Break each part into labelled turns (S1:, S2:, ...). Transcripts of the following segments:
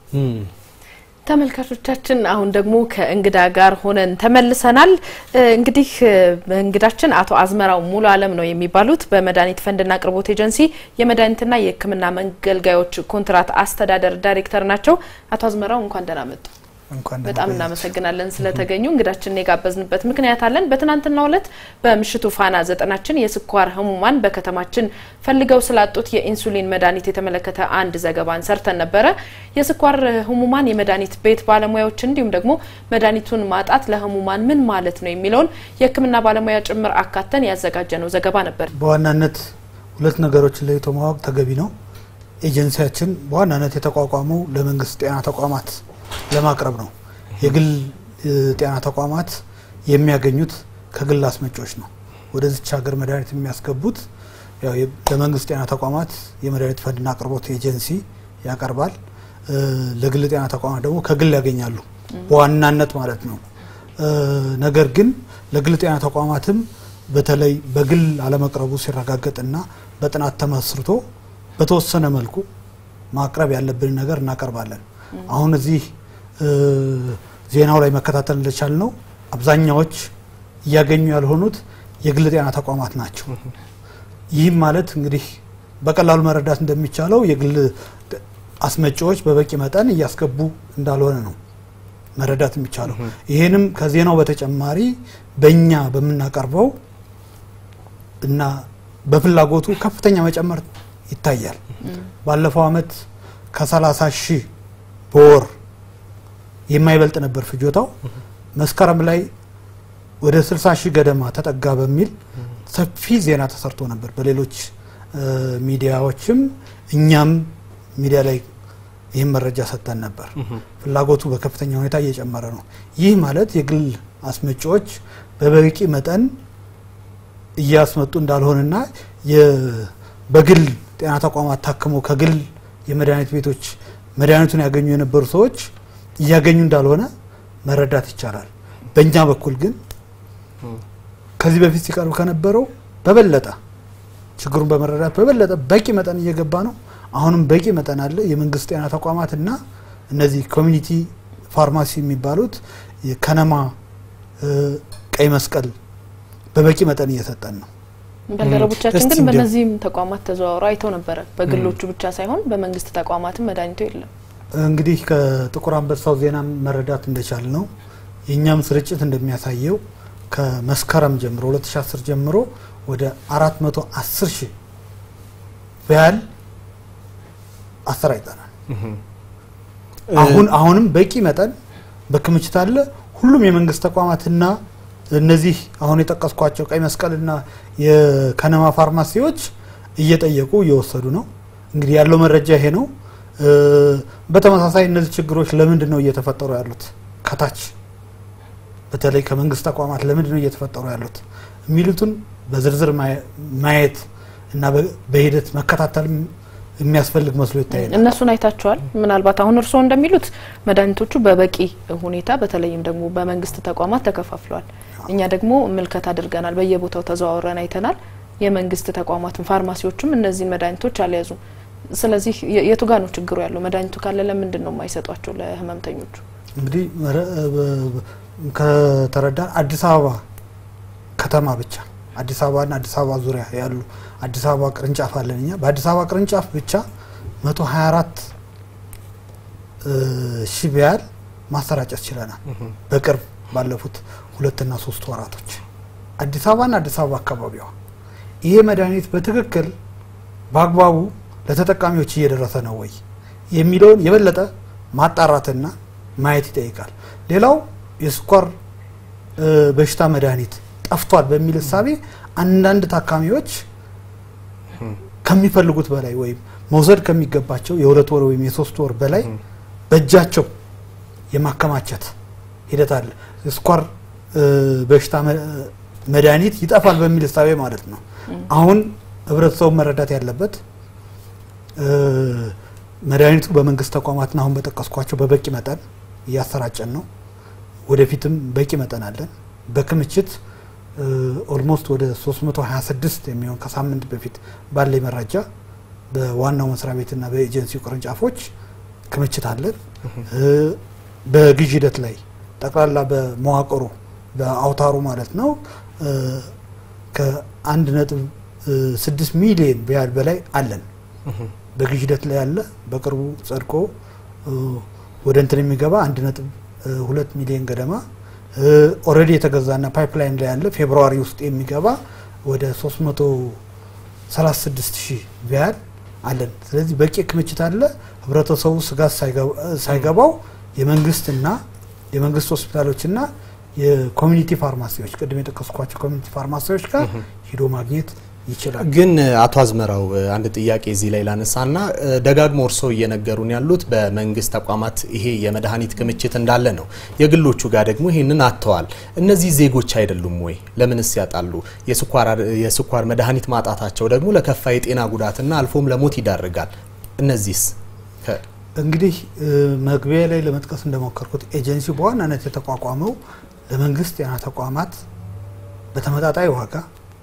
S1: ተመልካቾቻችን አሁን ደግሞ ከእንግዳ ጋር ሆነን ተመልሰናል። እንግዲህ እንግዳችን አቶ አዝመራው ሙሉ አለም ነው የሚባሉት በመድኃኒት ፈንድና አቅርቦት ኤጀንሲ የመድኃኒትና የሕክምና መገልገያዎች ኮንትራት አስተዳደር ዳይሬክተር ናቸው። አቶ አዝመራው እንኳን ደህና መጡ። በጣም እናመሰግናለን ስለተገኙ። እንግዳችንን የጋበዝንበት ምክንያት አለን። በትናንትናው ዕለት በምሽቱ ፋና ዘጠናችን የስኳር ህሙማን በከተማችን ፈልገው ስላጡት የኢንሱሊን መድኃኒት የተመለከተ አንድ ዘገባን ሰርተን ነበረ። የስኳር ህሙማን የመድኃኒት ቤት ባለሙያዎች እንዲሁም ደግሞ መድኃኒቱን ማጣት ለህሙማን ምን ማለት ነው የሚለውን የህክምና ባለሙያ ጭምር አካተን ያዘጋጀነው ዘገባ ነበር።
S2: በዋናነት ሁለት ነገሮችን ለይቶ ማወቅ ተገቢ ነው። ኤጀንሲያችን በዋናነት የተቋቋመው ለመንግስት ጤና ተቋማት ለማቅረብ ነው። የግል ጤና ተቋማት የሚያገኙት ከግል አስመጪዎች ነው። ወደዚች ሀገር መድኃኒት የሚያስገቡት ያው ለመንግስት ጤና ተቋማት የመድኃኒት ፈንድና አቅርቦት ኤጀንሲ ያቀርባል። ለግል ጤና ተቋማት ደግሞ ከግል ያገኛሉ በዋናነት ማለት ነው። ነገር ግን ለግል ጤና ተቋማትም በተለይ በግል አለመቅረቡ ሲረጋገጥና በጥናት ተመስርቶ በተወሰነ መልኩ ማቅረብ ያለብን ነገር እናቀርባለን። አሁን እዚህ ዜናው ላይ መከታተል እንደቻል ነው አብዛኛዎች እያገኙ ያልሆኑት የግል ጤና ተቋማት ናቸው። ይህም ማለት እንግዲህ በቀላሉ መረዳት እንደሚቻለው የግል አስመጪዎች በበቂ መጠን እያስገቡ እንዳልሆነ ነው መረዳት የሚቻለው። ይህንም ከዜናው በተጨማሪ በእኛ በምናቀርበው እና በፍላጎቱ ከፍተኛ መጨመር ይታያል። ባለፈው አመት ከ30 ሺህ በወር የማይበልጥ ነበር ፍጆታው። መስከረም ላይ ወደ 60 ሺህ ገደማ ተጠጋ በሚል ሰፊ ዜና ተሰርቶ ነበር በሌሎች ሚዲያዎችም እኛም ሚዲያ ላይ ይህም መረጃ ሰጥተን ነበር። ፍላጎቱ በከፍተኛ ሁኔታ እየጨመረ ነው። ይህ ማለት የግል አስመጪዎች በበቂ መጠን እያስመጡ እንዳልሆነና በግል ጤና ተቋማት ታክመው ከግል የመድኃኒት ቤቶች መድኃኒቱን ያገኙ የነበሩ ሰዎች እያገኙ እንዳልሆነ መረዳት ይቻላል። በእኛ በኩል ግን ከዚህ በፊት ሲቀርብ ከነበረው በበለጠ ችግሩን በመረዳት በበለጠ በቂ መጠን እየገባ ነው። አሁንም በቂ መጠን አለ። የመንግስት ጤና ተቋማት እና እነዚህ ኮሚኒቲ ፋርማሲ የሚባሉት የከነማ ቀይ መስቀል በበቂ መጠን እየሰጠን ነው።
S1: ባልደረቦቻችን ግን በእነዚህም ተቋማት ተዘዋውረው አይተው ነበረ። በግሎቹ ብቻ ሳይሆን በመንግስት ተቋማትም መድኃኒቱ የለም። እንግዲህ
S2: ከጥቁር አንበሳው ዜና መረዳት እንደቻል ነው የእኛም ስርጭት እንደሚያሳየው ከመስከረም ጀምሮ 2010 ጀምሮ ወደ 410 ሺህ ቪያል አሰራጭተናል። አሁን አሁንም በቂ መጠን በክምችት አለ። ሁሉም የመንግስት ተቋማትና እነዚህ አሁን የጠቀስኳቸው ቀይ መስቀልና የከነማ ፋርማሲዎች እየጠየቁ እየወሰዱ ነው። እንግዲህ ያለው መረጃ ይሄ ነው። በተመሳሳይ እነዚህ ችግሮች ለምንድን ነው እየተፈጠሩ ያሉት ከታች በተለይ ከመንግስት ተቋማት ለምንድን ነው እየተፈጠሩ ያሉት የሚሉትን በዝርዝር ማየት እና በሂደት መከታተል የሚያስፈልግ መስሎ ይታያል።
S1: እነሱን አይታቸዋል። ምናልባት አሁን እርስዎ እንደሚሉት መድኃኒቶቹ በበቂ ሁኔታ በተለይም ደግሞ በመንግስት ተቋማት ተከፋፍለዋል። እኛ ደግሞ ምልከት አድርገናል፣ በየቦታው ተዘዋውረን አይተናል። የመንግስት ተቋማትን ፋርማሲዎችም እነዚህን መድኃኒቶች አልያዙም። ስለዚህ የቱ ጋ ነው ችግሩ ያለው? መድኃኒቱ ካለ ለምንድን ነው የማይሰጧቸው ለህመምተኞቹ?
S2: እንግዲህ ከተረዳን አዲስ አበባ ከተማ ብቻ አዲስ አበባና አዲስ አበባ ዙሪያ ያሉ አዲስ አበባ ቅርንጫፍ አለን እኛ በአዲስ አበባ ቅርንጫፍ ብቻ 124 ሺህ ቢያል ማሰራጨት ችለናል። በቅርብ ባለፉት ሁለትና ሶስት ወራቶች አዲስ አበባና አዲስ አበባ አካባቢዋ ይሄ መድኃኒት በትክክል በአግባቡ ለተጠቃሚዎች እየደረሰ ነው ወይ የሚለውን የበለጠ ማጣራትና ማየት ይጠይቃል። ሌላው የስኳር በሽታ መድኃኒት ጠፍቷል በሚል እሳቤ አንዳንድ ታካሚዎች ከሚፈልጉት በላይ ወይም መውሰድ ከሚገባቸው የሁለት ወር ወይም የሶስት ወር በላይ በእጃቸው የማከማቸት ሂደት አለ። የስኳር በሽታ መድኃኒት ይጠፋል በሚል እሳቤ ማለት ነው። አሁን ህብረተሰቡ መረዳት ያለበት መድኃኒቱ በመንግስት ተቋማትና አሁን በጠቀስኳቸው በበቂ መጠን እያሰራጨን ነው። ወደፊትም በቂ መጠን አለን። በክምችት ኦልሞስት ወደ 326 የሚሆን ከሳምንት በፊት ባለኝ መረጃ በዋናው መስሪያ ቤትና በኤጀንሲው ቅርንጫፎች ክምችት አለን። በግዥ ሂደት ላይ ጠቅላላ በመዋቅሩ በአውታሩ ማለት ነው ከአንድ ነጥብ ስድስት ሚሊዮን ቢያድ በላይ አለን። በግዥ ሂደት ላይ ያለ በቅርቡ ጸድቆ ወደ እንትን የሚገባ አንድ ነጥብ ሁለት ሚሊዮን ገደማ ኦልሬዲ የተገዛና ፓይፕላይን ላይ ያለ ፌብርዋሪ ውስጥ የሚገባ ወደ 336 ሺህ ቢያድ አለን። ስለዚህ በቂ ክምችት አለ። ህብረተሰቡ ስጋት ሳይገባው የመንግስትና የመንግስት ሆስፒታሎችና የኮሚኒቲ ፋርማሲዎች ቅድም የጠቀስኳቸው ኮሚኒቲ ፋርማሲዎች ጋር ሂዶ ማግኘት ይችላል።
S3: ግን አቶ አዝመራው አንድ ጥያቄ እዚህ ላይ ላነሳና ደጋግሞ እርስዎ እየነገሩን ያሉት በመንግስት ተቋማት ይሄ የመድኃኒት ክምችት እንዳለ ነው። የግሎቹ ጋር ደግሞ ይህንን አጥተዋል። እነዚህ ዜጎች አይደሉም ወይ? ለምንስ ያጣሉ? የስኳር መድኃኒት ማጣታቸው ደግሞ ለከፋ የጤና ጉዳትና አልፎም ለሞት ይዳርጋል። እነዚህስ
S2: እንግዲህ መግቢያ ላይ ለመጥቀስ እንደሞከርኩት ኤጀንሲ በዋናነት የተቋቋመው ለመንግስት ጤና ተቋማት በተመጣጣኝ ዋጋ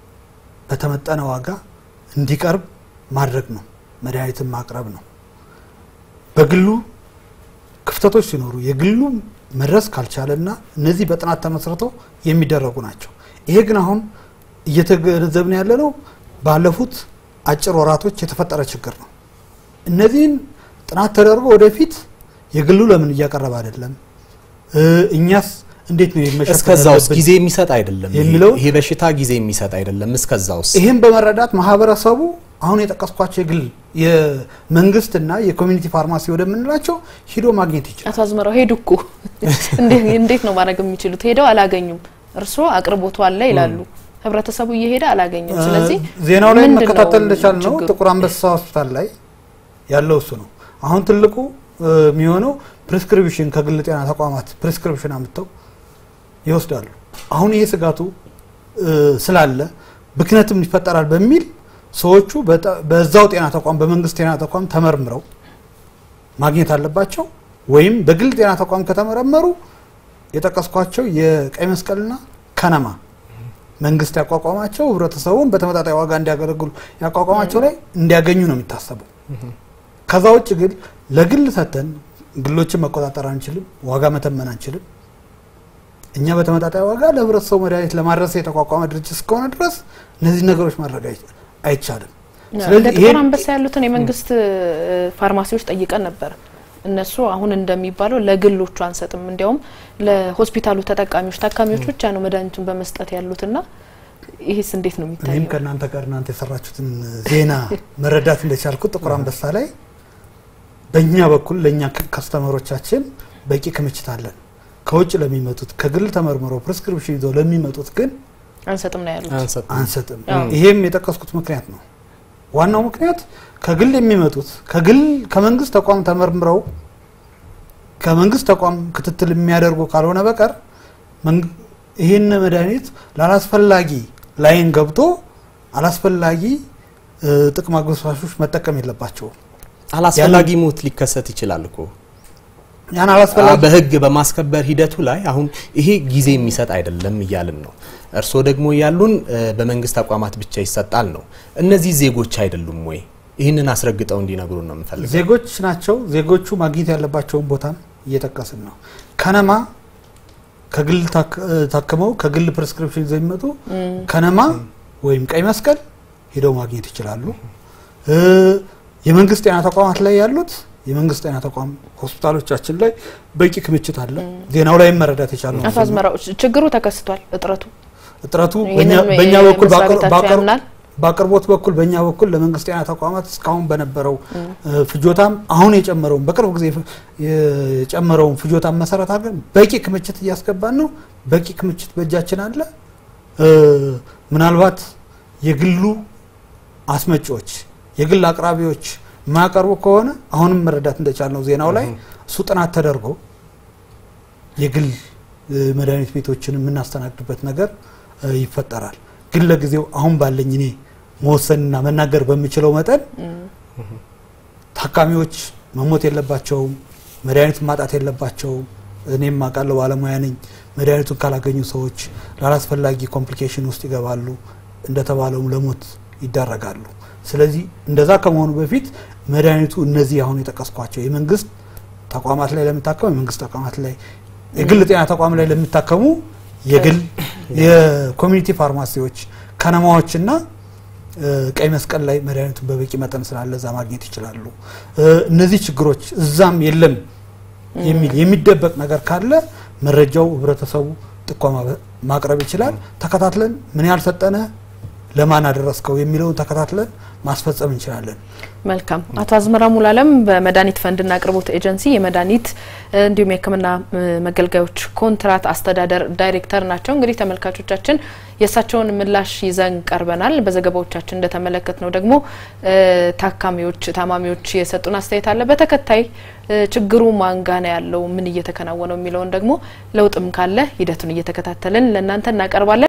S2: በተመጠነ ዋጋ እንዲቀርብ ማድረግ ነው። መድኃኒትን ማቅረብ ነው። በግሉ ክፍተቶች ሲኖሩ የግሉ መድረስ ካልቻለና እነዚህ በጥናት ተመስርተው የሚደረጉ ናቸው። ይሄ ግን አሁን እየተገነዘብን ያለ ነው ባለፉት አጭር ወራቶች የተፈጠረ ችግር ነው። እነዚህን ጥናት ተደርጎ ወደፊት የግሉ ለምን እያቀረበ አይደለም፣ እኛስ እንዴት ነው የመሸፈን
S3: እስከዛውስ
S2: ያለብን
S3: ጊዜ የሚሰጥ አይደለም።
S2: የሚለው
S3: ይሄ በሽታ ጊዜ የሚሰጥ አይደለም። እስከዛውስ
S2: ይህን በመረዳት ማህበረሰቡ አሁን የጠቀስኳቸው የግል የመንግስትና የኮሚኒቲ ፋርማሲ ወደምንላቸው ሂዶ ማግኘት ይችላል።
S1: አቶ አዝመራው ሄዱ እኮ እንዴ- እንዴት ነው ማድረግ የሚችሉት? ሄደው አላገኙም። እርስዎ አቅርቦቱ አለ ይላሉ፣ ህብረተሰቡ እየሄደ አላገኘም። ስለዚህ
S2: ዜናው ላይ
S1: ምንድን ነው
S2: መከታተል እንደቻል ነው
S1: ችግሩ?
S2: ጥቁር አንበሳ ሆስፒታል ላይ ያለው እሱ ነው። አሁን ትልቁ እ፣ የሚሆነው ፕሪስክሪፕሽን ከግል ጤና ተቋማት ፕሪስክሪፕሽን አምጥተው ይወስዳሉ። አሁን ይሄ ስጋቱ እ፣ ስላለ ብክነትም ይፈጠራል በሚል ሰዎቹ በጠ- በዛው ጤና ተቋም በመንግስት ጤና ተቋም ተመርምረው ማግኘት አለባቸው። ወይም በግል ጤና ተቋም ከተመረመሩ የጠቀስኳቸው የቀይ መስቀልና ከነማ መንግስት ያቋቋማቸው ህብረተሰቡን በተመጣጣኝ ዋጋ እንዲያገለግሉ ያቋቋማቸው ላይ እንዲያገኙ ነው የሚታሰበው። ከዛ ውጭ ግን ለግል ሰተን ግሎችን መቆጣጠር አንችልም፣ ዋጋ መተመን አንችልም። እኛ በተመጣጣኝ ዋጋ ለህብረተሰቡ መድኃኒት ለማድረስ የተቋቋመ ድርጅት እስከሆነ ድረስ እነዚህ ነገሮች ማድረግ አይ- አይቻልም።
S1: እንደ
S2: ስለዚህ
S1: ጥቁር
S2: ይሄን
S1: አንበሳ ያሉትን የመንግስት እ፣ ፋርማሲዎች ጠይቀን ነበር። እነሱ አሁን እንደሚባለው ለግሎቹ አንሰጥም፣ እንዲያውም ለሆስፒታሉ ተጠቃሚዎች ታካሚዎች ብቻ ነው መድኃኒቱን በመስጠት ያሉትና ይህስ እንዴት ነው
S2: እኔም
S1: የሚታየው?
S2: ከእናንተ ጋር እናንተ የሰራችሁትን ዜና መረዳት እንደቻልኩት ጥቁር አንበሳ ላይ በእኛ በኩል ለእኛ ከስተመሮቻችን በቂ ክምችት አለን። ከውጭ ለሚመጡት ከግል ተመርምረው ፕሪስክሪፕሽን ይዘው ለሚመጡት ግን
S1: አንሰጥም ነው ያሉት።
S3: አንሰጥም።
S2: አንሰጥም።
S1: አዎ።
S2: ይሄም የጠቀስኩት ምክንያት ነው። ዋናው ምክንያት ከግል የሚመጡት ከግል ከመንግስት ተቋም ተመርምረው ከመንግስት ተቋም ክትትል የሚያደርጉ ካልሆነ በቀር መንግ- ይህን መድኃኒት ላላስፈላጊ ላይን ገብቶ አላስፈላጊ እ፣ ጥቅም አግበስባሾች መጠቀም የለባቸውም።
S3: አላስፈላጊ ሞት ሊከሰት ይችላል እኮ
S2: ያን አላስፈላጊ
S3: በህግ በማስከበር ሂደቱ ላይ አሁን ይሄ ጊዜ የሚሰጥ አይደለም እያልን ነው። እርስዎ ደግሞ ያሉን እ፣ በመንግስት ተቋማት ብቻ ይሰጣል ነው። እነዚህ ዜጎች አይደሉም ወይ? ይህንን አስረግጠው እንዲነግሩን ነው የምፈልገው።
S2: ዜጎች ናቸው። ዜጎቹ ማግኘት ያለባቸውን ቦታም እየጠቀስን ነው። ከነማ ከግል ታክ- ታክመው ከግል ፕሪስክሪፕሽን ይዘው የሚመጡ ከነማ ወይም ቀይ መስቀል ሄደው ማግኘት ይችላሉ። እ፣ የመንግስት ጤና ተቋማት ላይ ያሉት የመንግስት ጤና ተቋም ሆስፒታሎቻችን ላይ በቂ ክምችት አለ። ዜናው ላይ መረዳት የቻለው
S1: አቶ አዝመራው ችግሩ ተከስቷል። እጥረቱ
S2: እጥረቱ
S1: ይህንን
S2: በእኛ- በእኛ በኩል
S1: መስሪያ
S2: ባቀር-
S1: ቤታቸው
S2: ባቀር-
S1: ያምናል?
S2: በአቅርቦት በኩል በእኛ በኩል ለመንግስት ጤና ተቋማት እስካሁን በነበረው እ፣ ፍጆታም አሁን የጨመረውን በቅርብ ጊዜ ፍ- የጨመረውን ፍጆታም መሰረት አድርገን በቂ ክምችት እያስገባን ነው። በቂ ክምችት በእጃችን አለ። እ፣ ምናልባት የግሉ አስመጪዎች የግል አቅራቢዎች የማያቀርቡ ከሆነ አሁንም መረዳት እንደቻልነው ዜናው ላይ እሱ ጥናት ተደርጎ የግል እ፣ መድኃኒት ቤቶችን የምናስተናግድበት ነገር እ፣ ይፈጠራል። ግን ለጊዜው አሁን ባለኝ እኔ መወሰንና መናገር በምችለው መጠን ታካሚዎች መሞት የለባቸውም፣ መድኃኒቱን ማጣት የለባቸውም። እኔም አውቃለሁ፣ ባለሙያ ነኝ። መድኃኒቱን ካላገኙ ሰዎች ላላስፈላጊ ኮምፕሊኬሽን ውስጥ ይገባሉ፣ እንደተባለውም ለሞት ይዳረጋሉ። ስለዚህ እንደዛ ከመሆኑ በፊት መድኃኒቱ እነዚህ አሁን የጠቀስኳቸው የመንግስት ተቋማት ላይ ለሚታከሙ የመንግስት ተቋማት ላይ የግል ጤና ተቋም ላይ ለሚታከሙ የግል የኮሚኒቲ ፋርማሲዎች ከነማዎችና ቀይ መስቀል ላይ መድኃኒቱን በበቂ መጠን ስላለ እዛ ማግኘት ይችላሉ። እነዚህ ችግሮች እዛም የለም የሚል የሚደበቅ ነገር ካለ መረጃው ህብረተሰቡ ጥቆማ ማቅረብ ይችላል። ተከታትለን ምን ያህል ሰጠነ፣ ለማን አደረስከው የሚለውን ተከታትለን ማስፈጸም እንችላለን።
S1: መልካም። አቶ አዝመራ ሙሉዓለም በመድኃኒት ፈንድና አቅርቦት ኤጀንሲ የመድኃኒት እንዲሁም የሕክምና መገልገያዎች ኮንትራት አስተዳደር ዳይሬክተር ናቸው። እንግዲህ ተመልካቾቻችን የእሳቸውን ምላሽ ይዘን ቀርበናል። በዘገባዎቻችን እንደተመለከት ነው ደግሞ ታካሚዎች፣ ታማሚዎች የሰጡን አስተያየት አለ። በተከታይ ችግሩ ማንጋ ነው ያለው፣ ምን እየተከናወነው የሚለውን ደግሞ ለውጥም ካለ ሂደቱን እየተከታተልን ለእናንተ እናቀርባለን።